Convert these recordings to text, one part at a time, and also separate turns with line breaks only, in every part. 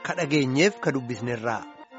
ka dhageenyeef ka dubbisnerraa.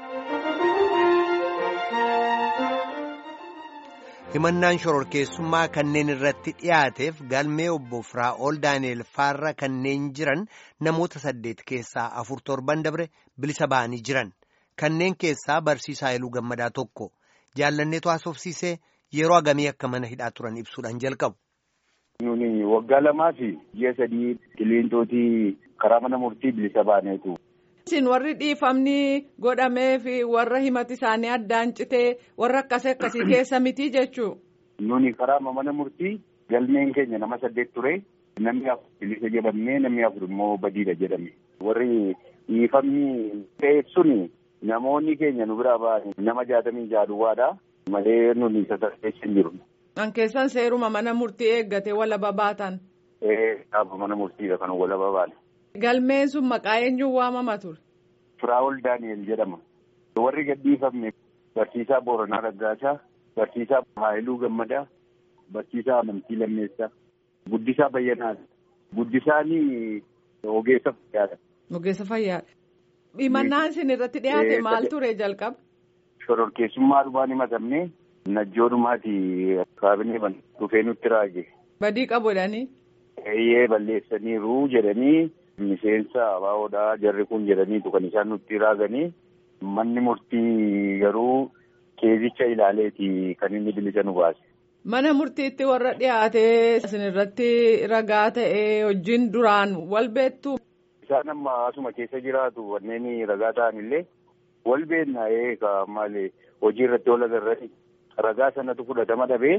himannaan shororkeessummaa kanneen irratti dhiyaateef galmee obbo Firaa'ol Daani'el Faarra kanneen jiran namoota saddeet keessaa afur torban dabre bilisa ba'anii jiran kanneen keessaa barsiisaa Iluu Gammadaa tokko jaallanneetu haasofsiisee yeroo agamii akka mana hidhaa turan ibsuudhaan jalqabu.
Nuni waggaa lamaa fi ji'a sadii qilleensootii karaa mana murtii bilisa baaneetu.
Isin warri dhiifamni godhamee fi warra himati isaanii addaan citee warra akkasii akkasii keessa miti jechuu.
Nuni karaa mana murtii galmeen keenya nama saddeet ture namni afur bilisa jedhamee namni afur immoo badiidha jedhame. Warri dhiifamni ta'eef suni namoonni keenya nu biraa ba'an nama jaatamii jaaduwaadha malee nuni sadarkeessa hin jiru.
Kan keessan seeruma mana murtii eeggate walaba baatan.
Ee dhaaba mana murtiidha kan walaba baane.
Galmeen sun maqaa eenyuun waamama ture?
Firaa'ol Daani'el jedhama. Warri gadhiifamne barsiisaa Booranaa Raggaasaa, barsiisaa Haayiluu Gammadaa, barsiisaa Amantii Lammeessaa, Guddisaa Bayyanaadha. Guddisaanii ogeessa fayyaadha.
Ogeessa fayyaadha. Himannaan isin irratti dhiyaate maal ture jalqaba?
Shororkeessummaa dhumaan himatamne najjoodhumaati kaabinee dhufee nutti raage.
Badii qabu jedhanii?
Eeyyee balleessaniiru jedhanii miseensa abaawoodhaa jarri kun jedhaniitu kan isaan nutti raaganii manni murtii garuu keezicha ilaaleeti kan inni bilisa nu baase.
Mana murtiitti warra dhiyaatee isin irratti ragaa ta'ee wajjin duraan wal beektu.
Isaan amma asuma keessa jiraatu wanneen ragaa ta'an illee wal beekna eega maali hojii irratti wal agarrati ragaa sanatu fudhatama dhabee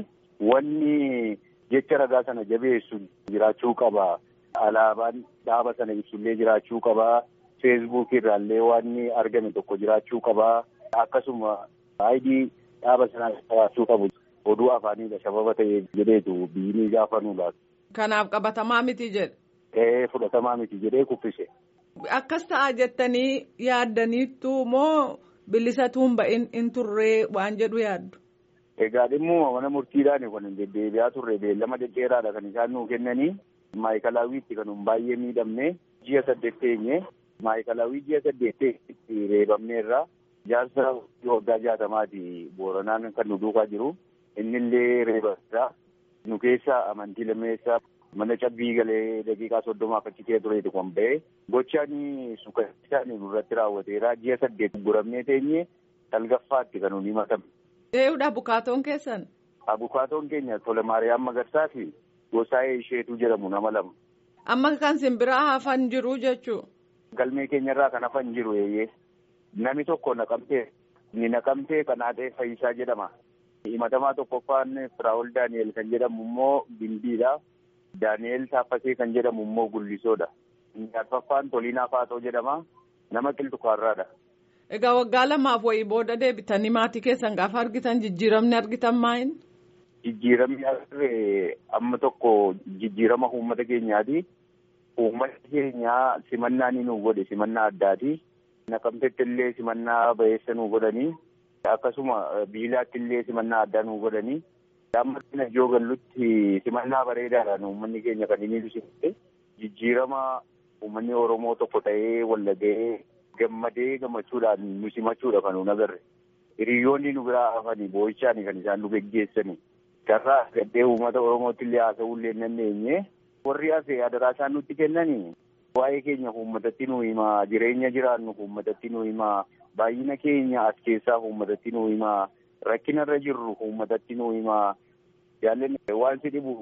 wanni jecha ragaa sana jabeessu jiraachuu qaba. Alaabaan dhaaba sana ibsullee jiraachuu qaba. Feesbuuk irraallee waan argame tokko jiraachuu qaba. Akkasuma aayidii dhaaba sanaa qabaachuu qabu. Oduu afaanidha sababa ta'e jedheetu biyyi gaafa nu laatu.
Kanaaf qabatamaa miti jedhe.
Ee fudhatamaa miti jedhee kuffise.
Akkas ta'a jettanii yaaddaniittu moo bilisatuun ba'in in turree waan jedhu yaaddu.
Egaa dhimma mana murtiidhaan kan deddeebi'aa turre beellama dhedheeraadha kan isaan nuu kennanii. Maayikalaawwiitti kan baay'ee miidhamne ji'a saddeet teenye maayikalaawwii ji'a saddeet teenye reebamneerra jaarsa waggaa jaatamaati booranaan kan nu duukaa jiru innillee reebameera nu keessa amantii lammeessaa mana cabbii galee daqiiqaa soddomaaf achi kee tureetu kan ba'e gochaan suukaisaan nurratti raawwateera ji'a saddeet guramnee teenye salgaffaatti kan nuyi himatame.
Eeyyudha bukaatoon keessan.
Abukaatoon keenya Tola Maariyaam Magarsaa fi Gosaayee isheetu jedhamu nama lama.
Amma kan simbiraa hafan jiru jechuu.
Galmee keenyarraa kan hafan jiru eeyyee. Nami tokko naqamtee ni naqamtee kan haadhee Fayyisaa jedhama. Himatamaa tokkoffaan Firaa'ol Daani'el kan jedhamu immoo Gimbiidha. Daani'el Taaffasee kan jedhamu immoo Gullisoodha. Arfaffaan Toliinaa Faatoo jedhama. Nama Qilxukaarraadha.
Egaa waggaa lamaaf wayii booda deebitanii maatii keessan gaafa argitan jijjiiramni argitan maayin?
Jijjiiramni argee amma tokko jijjiirama uummata keenyaati. Uummanni keenya simannaa ni nu godhe simannaa addaati. Naqamteetti illee simannaa ba'eessa nu godhanii akkasuma biilaatti illee simannaa addaa nu godhanii. Amma najjoo gallutti simannaa bareedaadhaan uummanni keenya kan inni ibsite jijjiirama uummanni Oromoo tokko ta'ee wallaga'ee gammadee gammachuudhaan nu simachuudha kan nu agarre. Hiriyoonni nu biraa hafanii boo'ichaan kan isaan nu geggeessanii. Carraa gaddee uummata Oromootti illee haasa'uu illee hin dandeenye. Warri hafe adaraa isaan nutti kennanii waa'ee keenya uummatatti nu himaa jireenya jiraannu uummatatti nu himaa baay'ina keenya as keessaa uummatatti nu himaa rakkinarra jirru uummatatti nu himaa jaallanni waan si dhibu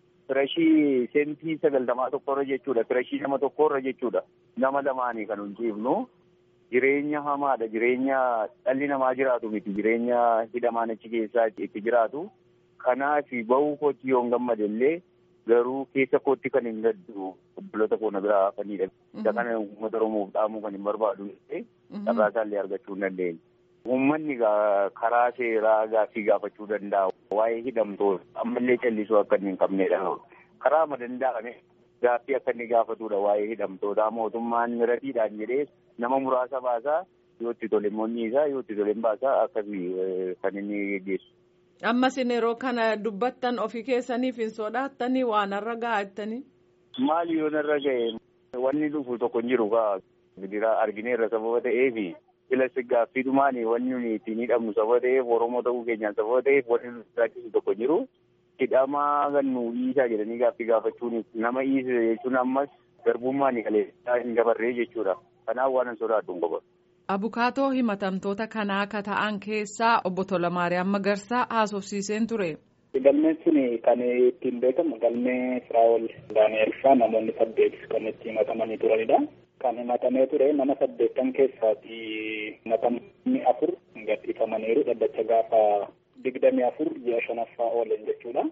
firashii sentii sagaltamaa tokkorra jechuudha firashii nama tokkorra jechuudha nama lamaanii kan hunjiifnu jireenya hamaadha jireenya dhalli namaa jiraatu miti jireenya hidhamaan achi keessaa itti jiraatu. Kanaaf bahuu kootti yoo hin gammade illee garuu keessa kootti kan hin gaddu obboloota koo na biraa hafanidha. Isa kana uummata Oromoof dhaamuu kan hin barbaadu carraa isaallee argachuu hin dandeenye. Uummanni karaa seeraa gaaffii gaafachuu danda'a. Waa'ee hidhamtoota ammallee callisuu akka inni hin qabnedha. Karaa ma danda'ame gaaffii akka inni gaafatudha waa'ee hidhamtoota mootummaan miratiidhaan jedhee nama muraasa baasaa yoo itti tole immoo isaa yoo itti tole hin baasaa akkasii kan inni geggeessu.
Ammas yeroo kana dubbattan ofii keessaniif hin sodaattanii waan irra gaa'attanii.
Maali yoo narra ga'e wanni dhufu tokko hin jiru kaa Gidiraa argineerra sababa ta'eefi filas gaaffiidhumaan wanni nuyi ittiin hidhamnu sababa ta'eef Oromoo ta'uu keenyaan sababa ta'eef wanni nu sodaachisu tokko jiru. Hidhamaa kan nu dhiisaa jedhanii gaaffii gaafachuun nama dhiise jechuun ammas garbummaan kaleessaa hin dabarree jechuudha. Kanaaf waan hin sodaadhu hin qofa.
Abukaatoo himatamtoota kanaa akka ta'an keessaa obbo Tolamaariyaam Magarsaa haasofsiiseen ture.
Galmeen sun kan ittiin beekamu galmee Firaa'ol Daani'el fa'aa namoonni saddeet kan itti himatamanii turanidha. Kan himatamee ture nama saddeettan keessaati himatamni afur gadhiifamaniiru dhaddacha gaafa digdamii afur ji'a shanaffaa oolan jechuudha.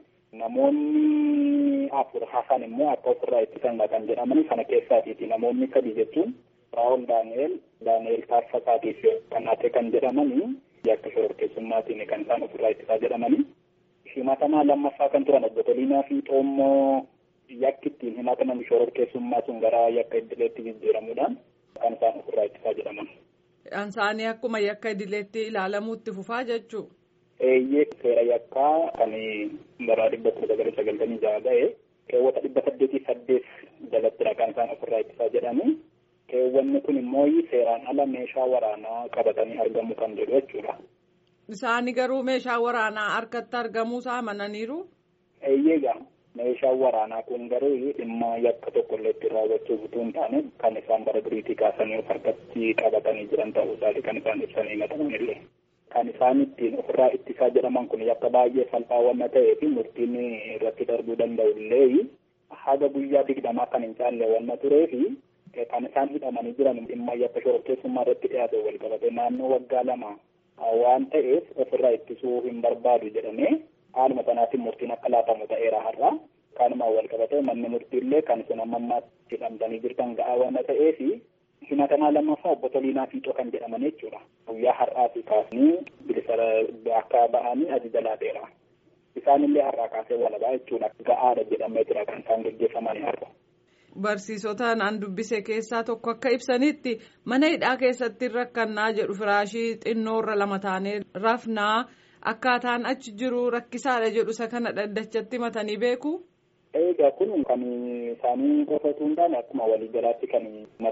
Namoonni afur hafan immoo akka ofirraa ittisan kan jedhaman sana keessaatiiti. Namoonni sadi jechuun Firaa'ol Daani'el, Daani'el Taaffasaatiif kan hafe kan jedhamanii yakka shororkeessummaatiin kan isaan ofirraa ittisaa jedhamanii. himatamaa lammaffaa kan turan obbo Toliinaa fi Xoommoo yakki ittiin himataman shororkeessummaa sun gara yakka idileetti jijjiiramuudhaan kan isaan ofirraa ittisaa jedhaman.
Isaanii akkuma yakka idileetti ilaalamuutti fufaa jechuu.
Eeyyee seera yakkaa kan bara dhibba kudha sagalii sagaltamii jaha ga'e keewwata dhibba saddeetii saddeet jalattidha kan isaan ofirraa ittisaa jedhani. Keewwanni kun immoo seeraan ala meeshaa waraanaa qabatanii argamu kan jedhu jechuudha.
Isaani garuu meeshaa waraanaa harkatti argamuusaa amananiiru.
Eeyyeegaa meeshaan waraanaa kun garuu dhimma yakka tokko illee ittiin raawwachuuf utuu hin taane kan isaan bara duriitii kaasanii harkatti qabatanii jiran ta'uu isaati kan isaan ibsanii himataman illee. Kan isaan ittiin ofirraa ittisaa jedhaman kun yakka baay'ee salphaa wanna ta'ee fi murtiin irratti darbuu danda'u illee haga guyyaa digdamaa kan hin caalle wanna turee fi kan isaan hidhamanii jiran dhimma yakka shororkeessummaa irratti dhiyaate wal qabate naannoo waggaa lama waan ta'eef ofirraa ittisuu hin barbaadu jedhamee haaluma sanaatiin murtiin akka laatamu ta'eera har'a kanuma wal qabatee manni murtiillee kan isin amma ammaatti hidhamtanii jirtan ga'aa waan ta'eef himatamaa lammaffaa obbo Toliinaa Fiixoo kan jedhaman jechuudha. Guyyaa har'aatii kaasanii bilisa akka ba'anii ajaja laateera. Isaanillee har'aa kaasee walabaa jechuudha. Ga'aadha jedhamee jira kan isaan gaggeeffamanii har'a.
Barsiisota naan dubbise keessaa tokko akka ibsanitti mana hidhaa keessatti rakkannaa jedhu firaashii xinnoorra lama taanee rafnaa akkaataan achi jiru rakkisaadha jedhu isa kana dhaddachatti matanii beeku.
Egaa kun kan isaanii qofa osoo hin taane akkuma waliigalaatti kan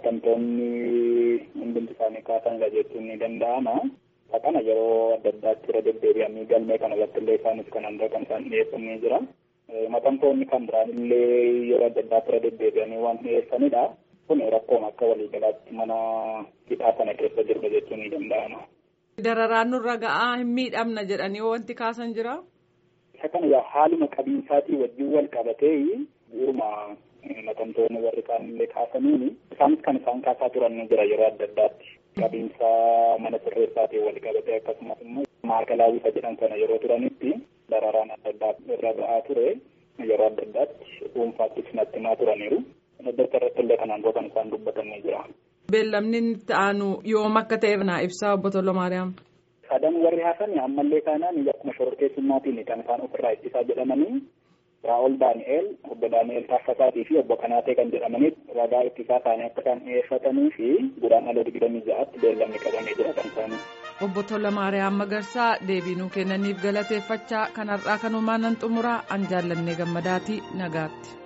matamtoonni hundumti isaanii kaasanidha jechuun ni danda'ama. Kana yeroo adda addaatti irra deddeebi'anii galmee kana irratti illee isaanis kan hunda kan isaan dhiyeeffamee jira. Matamtoonni kan biraan illee yeroo adda addaatti irra deddeebi'anii waan dhiyeessanidha. Kun rakkoon akka waliigalaatti mana hidhaa sana keessa jirra jechuun ni danda'ama.
Dararaan nurra ga'aa hin miidhamna jedhanii wanti kaasan jira.
Isa kana haaluma qabiinsaatii wajjin wal qabatee bu'uuruma matamtoonni warri kaan illee kaasaniini isaanis kan isaan kaasaa turan ni jira yeroo adda addaatti. Qabiinsa mana sirreessaatiin wal qabatee akkasumas immoo maakalaawwisa jedhan sana yeroo turanitti dararaan adda addaa irra ga'aa ture yeroo adda addaatti dhuunfaatti natti himaa turaniiru. Daddarsa irratti illee kanaan dura kan isaan dubbatan ni jira.
Beellamni itti aanu yoom akka ta'eef naa ibsaa obbo Tollomaariyaam.
Sadan warri hafan ammallee taanaan akkuma shororkeessummaatiin kan isaan ofirraa ittisaa jedhamanii Raa'ol Daani'eel, obbo Daani'eel Taaffasaatii fi obbo Kanaatee kan jedhamanii ragaa ittisaa isaanii akka isaan dhiyeeffatanii fi guraandhala digdamii ja'aatti beellamni qabamee jira kan isaanii.
Obbo Tollomaariyaam Magarsaa deebii nuu kennaniif galateeffachaa kan har'aa kanumaan nan xumuraa an jaallannee gammadaatii nagaatti.